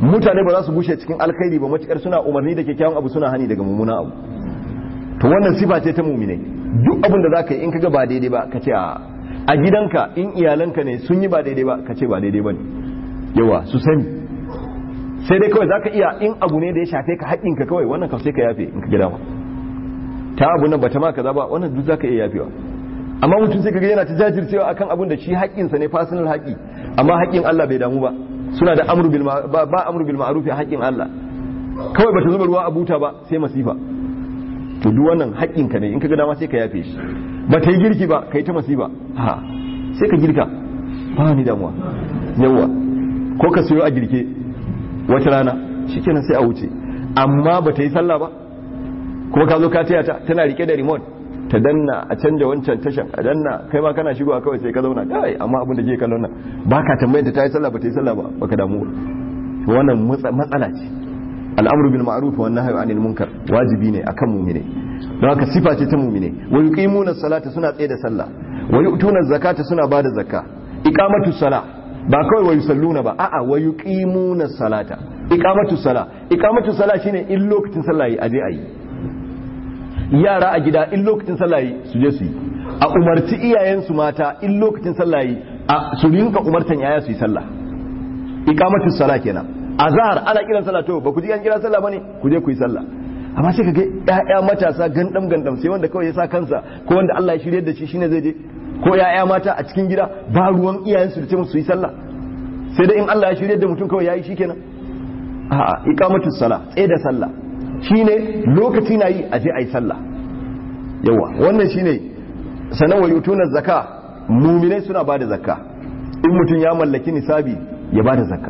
[SPEAKER 1] mutane ba za su bushe cikin alkhairi ba matukar suna umarni da kyakkyawan abu suna hani daga mummunan abu to wannan sifa ce ta muminai duk abin da zaka yi in kaga ba daidai ba ka ce a a gidanka in iyalanka ne sun yi ba daidai ba ka ce ba daidai bane yawa su sani sai dai kawai zaka iya in abu ne da ya shafe ka haƙƙinka kawai wannan kawai sai ka yafe in ka gida ma ta abu nan bata ma kaza ba wannan duk zaka iya yafewa amma mutum sai kaga yana ta jajircewa akan abin da shi haƙƙinsa ne personal haƙƙi amma haƙƙin Allah bai damu ba suna da amru bil ba, ba amru bil ma'ruf haƙƙin Allah kawai bata zuba ruwa a buta ba sai masifa to duk wannan haƙƙinka ne in kaga dama sai ka yafe shi bata yi girki ba kai ta masifa ha sai ka girka ba ni damuwa yawa ko ka siyo a girke wata rana shikenan sai a wuce amma bata yi sallah ba kuma ka zo ka taya ta tana rike da remote ta danna a canja wancan tashan a danna kai ma kana shigowa kawai sai ka zauna kai amma abin da ke kallon nan ba ka tambayar ta yi sallah ba ta yi sallah ba baka damu ba wannan matsala ce al'amru bil ma'ruf wa nahyu anil munkar wajibi ne akan mu'mine don haka sifa ce ta mu'mine wa yuqimuna salata suna tsaye da sallah wa yu'tuna zakata suna bada zakka iqamatu sala ba kawai wa yusalluna ba a'a wa yuqimuna salata iqamatu sala iqamatu sala shine in lokacin sallah yi aje ayi yara a gida in lokacin sallayi su je su yi a umarci iyayensu mata in lokacin sallayi a su rinka umartan yaya su yi sallah iqamatu sala kenan azhar ana kiran sallah to ba ku ji an kira sallah bane ku je ku yi sallah amma sai kaga ƴaƴa matasa gandam gandam sai wanda kawai ya sa kansa ko wanda Allah ya shirye da shi shine zai je ko ƴaƴa mata a cikin gida ba ruwan iyayensu da ce musu su yi sallah sai dai in Allah ya shirye da mutum kawai yayi shikenan a'a iqamatu sala tsaye da sallah shine lokaci na yi aje a yi sallah yawa wannan shine sanan wa yutuna zakka muminai suna ba da zakka in mutum ya mallaki nisabi ya ba da zakka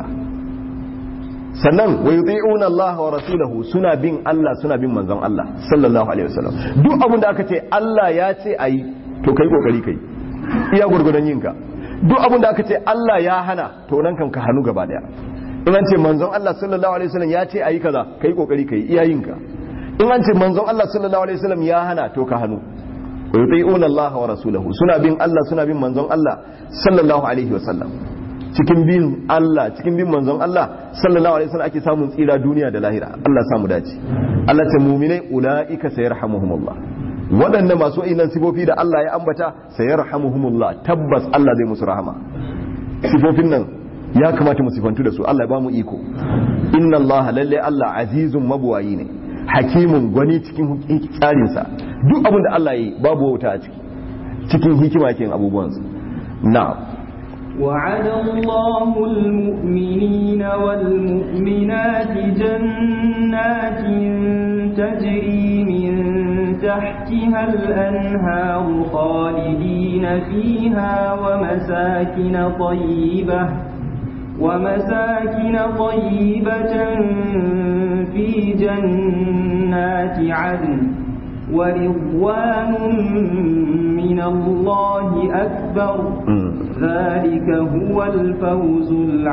[SPEAKER 1] sannan wa yuti'una Allah wa rasulahu suna bin Allah suna bin manzon Allah sallallahu alaihi wasallam duk abin da aka ce Allah ya ce ayi to kai kokari kai iya gurgurdan yinka duk abin da aka ce Allah ya hana to nan kan ka hannu gaba daya in an ce manzon Allah sallallahu alaihi wasallam ya ce ayi kaza kai kokari kai iyayenka in an ce manzon Allah sallallahu alaihi wasallam ya hana to ka hannu wa yuti'una Allah wa rasulahu suna bin Allah suna bin manzon Allah sallallahu alaihi wasallam cikin bin Allah cikin bin manzon Allah sallallahu alaihi wasallam ake samun tsira duniya da lahira Allah ya samu dace Allah ta mu'minai ulaika sayarhamuhumullah waɗanda masu inan sifofi da Allah ya ambata sayarhamuhumullah tabbas Allah zai musu rahama sifofin nan ya kamata mu sifantu da su Allah ya ba mu iko inna Allah lalle Allah azizun mabuwayi ne hakimun gwani cikin tsarinsa duk abin da Allah yi babu wauta a ciki cikin hikima kin abubuwansa na'am
[SPEAKER 2] وعد الله المؤمنين والمؤمنات جنات تجري من تحتها الأنهار خالدين فيها ومساكن طيبة ومساكن طيبة في جنات عدن ورضوان من الله أكبر ذلك هو الفوز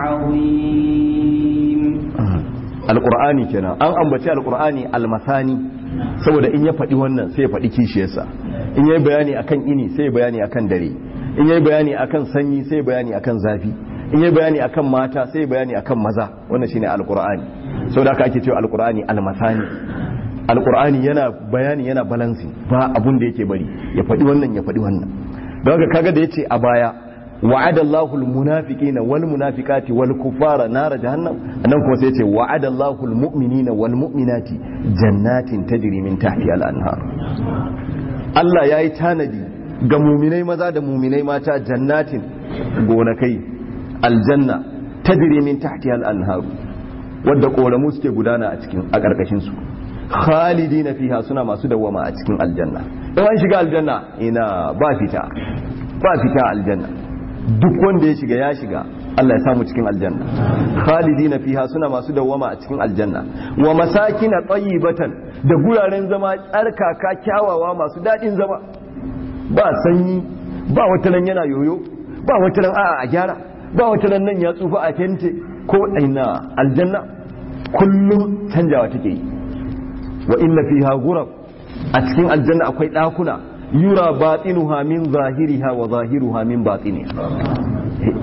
[SPEAKER 2] العظيم
[SPEAKER 1] القرآن كنا أن أنبتي القرآن المثاني saboda in ya faɗi wannan sai ya faɗi kishiyarsa in ya yi bayani akan ini sai ya bayani akan dare in ya yi bayani akan sanyi sai ya bayani akan zafi in yi bayani akan mata sai bayani akan maza wannan shine alqur'ani saboda haka ake cewa alqur'ani almasani alqur'ani yana bayani yana balansi ba abun da yake bari ya faɗi wannan ya faɗi wannan don haka kaga da yace a baya wa'ada Allahu almunafiqina wal munafiqati wal kuffara nar jahannam annan kuma sai yace wa'ada Allahu almu'minina wal mu'minati jannatin tajri min tahtiha al-anhar Allah yayi tanadi ga muminai maza da muminai mata jannatin gonakai aljanna tajri min tahtiha al-anhar wadda koramu suke gudana a cikin a karkashin su khalidina fiha suna masu dawama a cikin aljanna in an shiga aljanna ina ba fita ba fita aljanna duk wanda ya shiga ya shiga Allah ya samu cikin aljanna khalidina fiha suna masu dawama a cikin aljanna wa masakina tayyibatan da guraren zama tsarkaka kyawawa masu dadin zama ba sanyi ba wata nan yana yoyo ba wata nan a'a a gyara ba wata nan nan ya tsufa a tente ko aina aljanna kullum canjawa take yi wa inna fiha ghurab a cikin aljanna akwai dakuna yura batinuha min zahiriha wa zahiruha min batiniha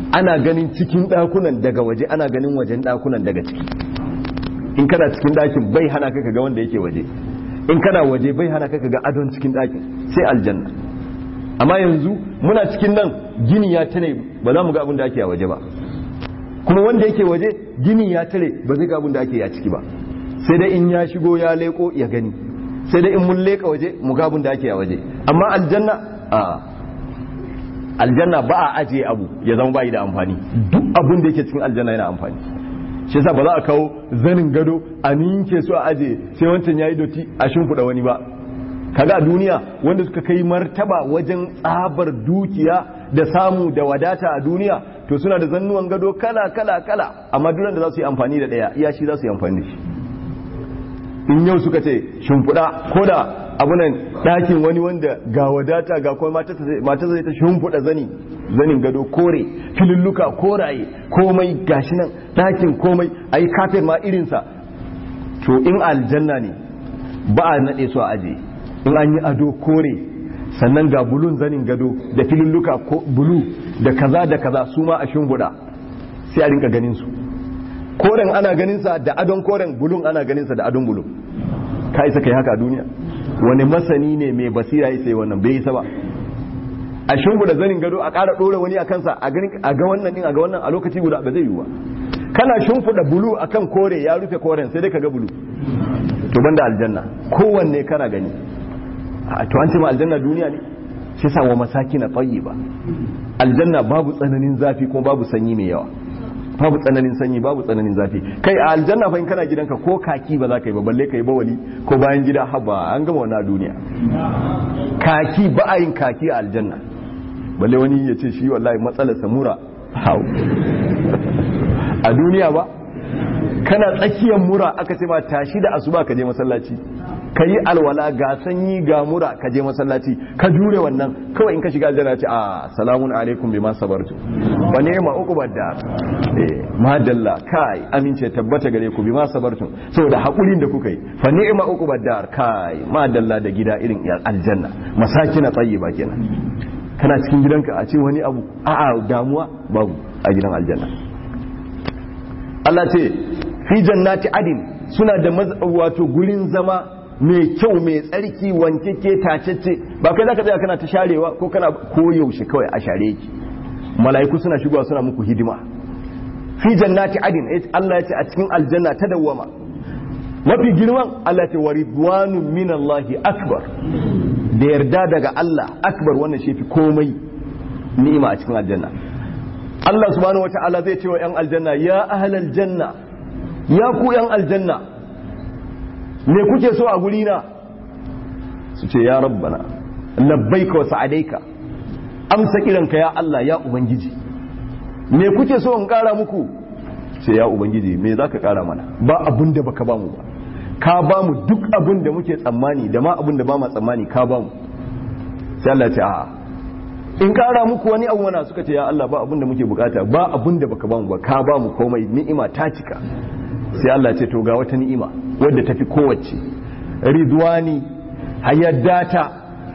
[SPEAKER 1] ana ganin cikin ɗakunan daga waje ana ganin wajen ɗakunan daga ciki in kana cikin ɗakin bai hana ka ga wanda yake waje in kana waje bai hana ka ga adon cikin ɗakin sai aljanna amma yanzu muna cikin nan gini ya tare ba za mu ga abin da ake a waje ba kuma wanda yake waje gini ya tare ba zai ga abin da ake a ciki ba sai dai in ya shigo ya leko ya gani sai dai in mun leka waje mu ga abin da ake a waje amma aljanna a aljanna ba a ajiye abu ya zama bai da amfani duk abin da yake cikin aljanna yana amfani shi yasa ba za a kawo zanin gado a ninke su a ajiye sai wancan yayi doti a shimfiɗa wani ba kaga a duniya wanda suka kai martaba wajen tsabar dukiya da samu da wadata a duniya to suna da zannuwan gado kala kala kala amma duran da za su yi amfani da daya iya shi za su yi amfani da shi in yau suka ce shimfiɗa ko da abunan ɗakin wani wanda ga wadata ga kuma mata zai ta shimfiɗa zani zanin gado kore filulluka koraye komai gashi nan ɗakin komai a yi kafin ma irinsa to in aljanna ne ba a naɗe su a ajiye in an yi ado kore sannan ga bulun zanin gado da filulluka bulu da kaza da kaza su ma a shimfiɗa sai a rinka ganin su koren ana ganinsa da adon koren bulun ana ganinsa da adon bulun ka isa kai haka a duniya wani masani ne mai basira ya sai wannan bai isa ba a shimfiɗa zanin gado a ƙara ɗora wani a kansa a ga wannan ɗin a ga wannan a lokaci guda ba zai yiwu ba kana shimfiɗa bulu akan kore ya rufe koren sai dai ka ga bulu to banda aljanna kowanne kana gani to an ce ma aljanna duniya ne shi sa wa masaki na tsayi ba aljanna babu tsananin zafi kuma babu sanyi mai yawa babu tsananin sanyi babu tsananin zafi kai a aljanna fa in kana gidanka ko kaki ba za ka yi ba balle ka yi bawali ko bayan gida haba an gama wannan duniya kaki ba a yin kaki a aljanna balle wani ya ce shi wallahi matsalar samura hau a duniya ba kana tsakiyar mura aka ce ma tashi da asuba ka je masallaci ka yi alwala ga sanyi ga mura ka je masallaci ka jure wannan kawai in ka shiga aljanna ce a salamun alaikum bima sabartu wa ni'ma uqbadda eh madalla kai amince tabbata gare ku bima sabartu saboda hakurin da kuka yi fa ni'ma uqbadda kai madalla da gida irin aljanna masakina tayyiba kenan kana cikin gidanka a ce wani abu a'a damuwa babu a gidan aljanna Allah ce fi jannati adin suna da wato gurin zama mai kyau mai tsarki wankeke tacece ba kai zaka tsaya kana ta sharewa ko kana koyaushe kawai a share ki mala'iku suna shigowa suna muku hidima fi jannati adin Allah ya ce a cikin aljanna ta dawwama mafi girman Allah ya ce wa ridwanun minallahi akbar da yarda daga Allah akbar wannan shi fi komai ni'ima a cikin aljanna Allah subhanahu wata'ala zai ce wa 'yan aljanna ya ahlal janna ya ku 'yan aljanna me kuke so a gurina su ce ya rabbana labbaika wa sa'adaika amsa kiranka ya Allah ya ubangiji me kuke so in kara muku ce ya ubangiji me zaka kara mana ba abun da baka bamu ba ka bamu duk abun da muke tsammani da ma abun da ba ma tsammani ka bamu sai Allah ce a'a in kara muku wani abu mana suka ce ya Allah ba abun da muke bukata ba abun da baka bamu ba ka bamu komai ni'ima ta cika sai Allah ce to ga wata ni'ima wadda tafi kowace ridwani hayaddata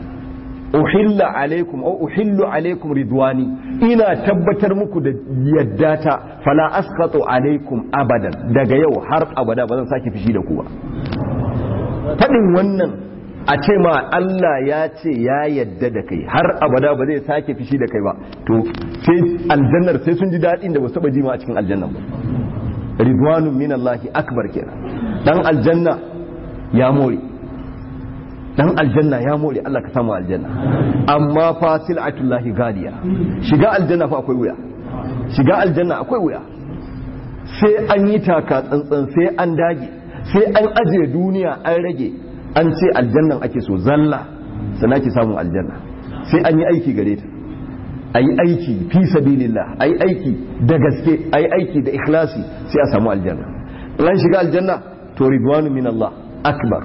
[SPEAKER 1] uhilla alaikum au uhillu alaikum ridwani ina tabbatar muku da yaddata fala asqatu alaikum abadan daga yau har abada ba zan sake fishi da ku ba fadin wannan a ce ma Allah ya ce ya yadda da kai har abada ba zai sake fishi da kai ba to sai aljannar sai sun ji daɗin da ba su taɓa ji ma a cikin aljannan ba ridwanun min Allahi akbar kenan dan aljanna ya more dan aljanna ya more Allah ka samu aljanna amma fa sil'atullahi galiya shiga aljanna fa akwai wuya shiga aljanna akwai wuya sai an yi taka tsantsan sai an dage sai an ajiye duniya an rage an ce aljannan ake so zalla sana ki samu aljanna sai an yi aiki gare ta a yi aiki fi sabilillah a yi aiki da gaske a yi aiki da ikhlasi sai a samu aljanna lan shiga aljanna to ridwanu min Allah akbar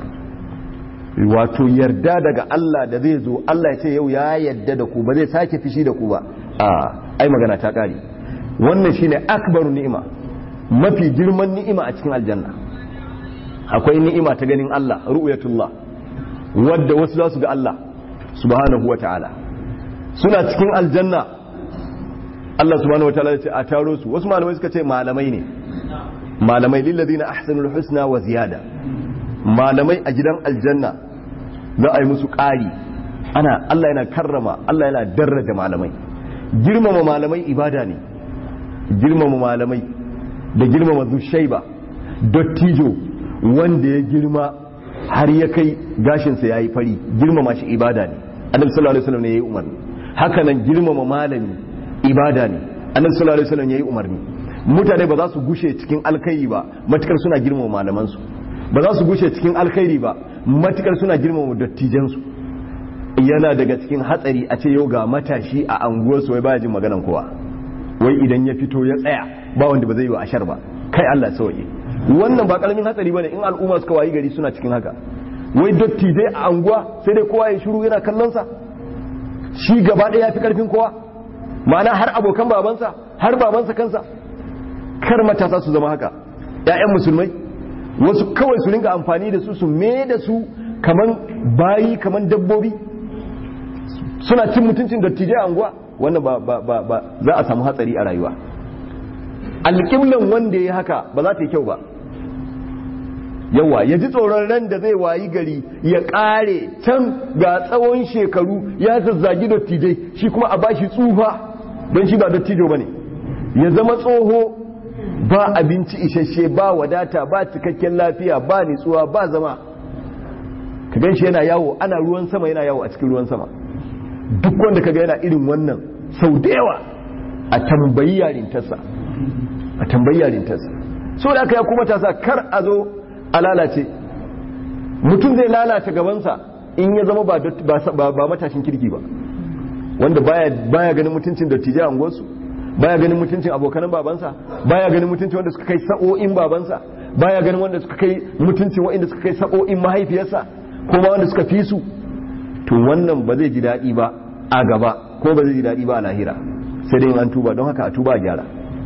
[SPEAKER 1] wato yarda daga Allah da zai zo Allah ya ce yau ya yarda da ku ba zai sake fishi da ku ba a ai magana ta kare wannan shine akbaru ni'ima mafi girman ni'ima a cikin aljanna akwai ni'ima ta ganin Allah ru'yatullah wadda wasu za su ga Allah subhanahu wata'ala suna cikin aljanna Allah subhanahu wataala ya ce a taro su wasu malamai suka ce malamai ne malamai lilladina ahsanul husna wa ziyada malamai a gidan aljanna za a yi musu ƙari ana Allah yana karrama Allah yana daraja malamai girmama malamai ibada ne girmama malamai da girmama zushaiba dottijo wanda ya girma har ya kai gashinsa ya yi fari girmama shi ibada ne annabi sallallahu alaihi wasallam ne yayi umarni haka nan girmama malami ibada ne annabi sallallahu alaihi wasallam yayi umarni mutane ba za su gushe cikin alkhairi ba matukar suna girmama malaman su ba za su gushe cikin alkhairi ba matukar suna girmama dattijan su yana daga cikin hatsari a ce yau ga matashi a anguwar su wai baya jin maganan kowa wai idan ya fito ya tsaya ba wanda ba zai yi wa ashar ba kai Allah sauye wannan ba karamin hatsari bane in al'umma suka wayi gari suna cikin haka wai dattijai a anguwa sai dai kowa ya shiru yana kallon sa shi gaba ɗaya ya fi karfin kowa ma'ana har abokan babansa har babansa kansa kar matasa su zama haka ƴaƴan musulmai wasu kawai su rinka amfani da su su me da su kaman bayi kaman dabbobi suna cin mutuncin dattijai a anguwa wannan ba ba ba ba za a samu hatsari a rayuwa alƙiblan wanda ya haka ba za ta yi kyau ba yawa ya ji tsoron ran da zai wayi gari ya ƙare can ga tsawon shekaru ya zazzagi dattijai shi kuma a bashi tsufa don shi ba dattijo ba ne ya zama tsoho ba abinci isasshe ba wadata ba cikakken lafiya ba nitsuwa ba zama ka gan shi yana yawo ana ruwan sama yana yawo a cikin ruwan sama duk wanda kaga yana irin wannan sau da yawa a tambayi yarintarsa a tambayi yarintarsa so da aka ya kuma tasa kar a zo a lalace mutum zai lalata gabansa in ya zama ba matashin kirki ba wanda baya ganin mutuncin dattijai a unguwarsu baya ganin mutuncin abokanan babansa baya ganin mutuncin wanda suka kai sa'o'in babansa baya ganin wanda suka kai mutuncin wanda suka kai sa'o'in mahaifiyarsa ko ma wanda suka fi su to wannan ba zai ji daɗi ba a gaba ko ba zai ji daɗi ba a lahira sai dai an tuba don haka a tuba a gyara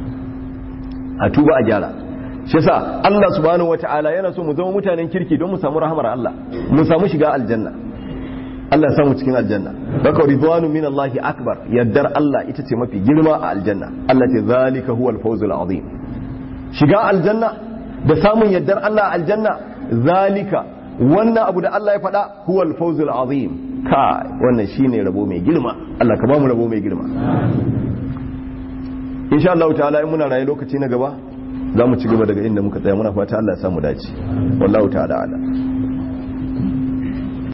[SPEAKER 1] a tuba a gyara shi yasa Allah subhanahu wataala yana so mu zama mutanen kirki don mu samu rahamar Allah mu samu shiga aljanna Allah ya samu cikin aljanna baka ridwanu min Allah akbar yaddar Allah ita ce mafi girma a aljanna Allah ce zalika huwal fawzul azim shiga aljanna da samun yaddar Allah a aljanna zalika wannan abu da Allah ya faɗa huwal fawzul azim kai wannan shine rabo mai girma Allah ka ba mu rabo mai girma insha Allah ta'ala in muna raye lokaci na gaba za mu ci gaba daga inda muka tsaya muna fata Allah ya samu dace wallahu ta'ala ala